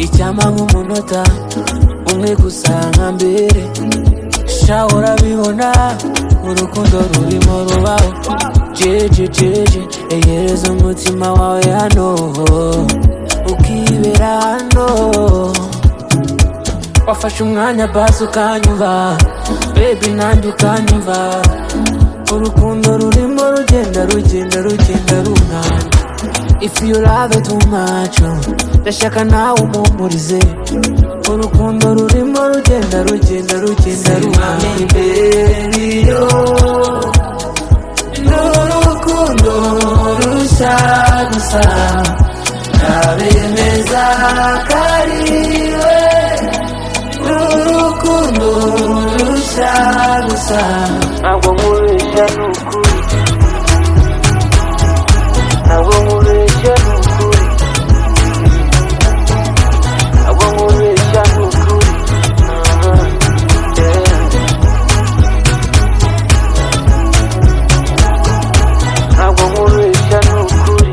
inama nk'umunota umwe gusa nka mbere sha urabibona urukundo rurimo rubaho jeje jeje egereza umutima wawe hano ukibera hano wafashe umwanya basi ukanyuba bebi nanjye ukanyuba urukundo rurimo rugenda rugenda rugenda rungana If you love it too much ndashaka nawe umumpurize urukundo rurimo rugenda rugenda rugenda rungana imbere yo n'urukundo rushya gusa ntabemeza kariwe n'urukundo rushya gusa ntabwo nkubeshya ni ukuri ntabwo nkubeshya ni ukuri ntabwo nkubeshya ni ukuri Aha, yeah. ntabwo nkubeshya ni ukuri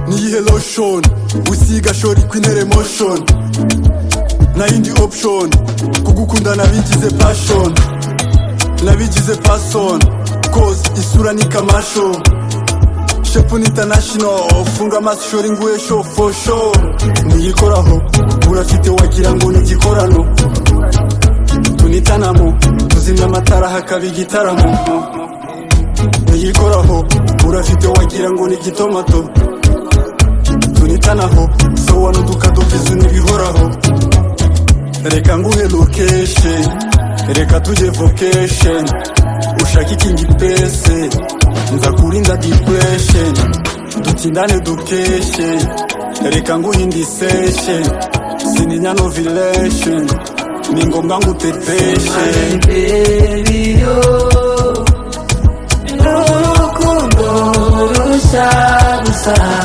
niyihe lotion usiga shori kwinere motion nayindi option kugukunda nabigize passion nabigize passion cause isura ni kamasho shepu ni international funga amaso shori nguye sho for sure niyikoraho urafite wagira ngo ni igikorano tunitanamo tuzimya amatara hakaba igitaramo niyikoraho urafite wagira ngo ni igitomato tunitanaho sowa n'udukato twizu n'ibihoraho reka nguhe location reka tujye vocation ushaka ikingi pese nza kurinda depression dutindane dukeshe reka nguhe indi seshe sininya novilation ni ngombwa nguteteshe Imperiyo N'urukundo rushya gusa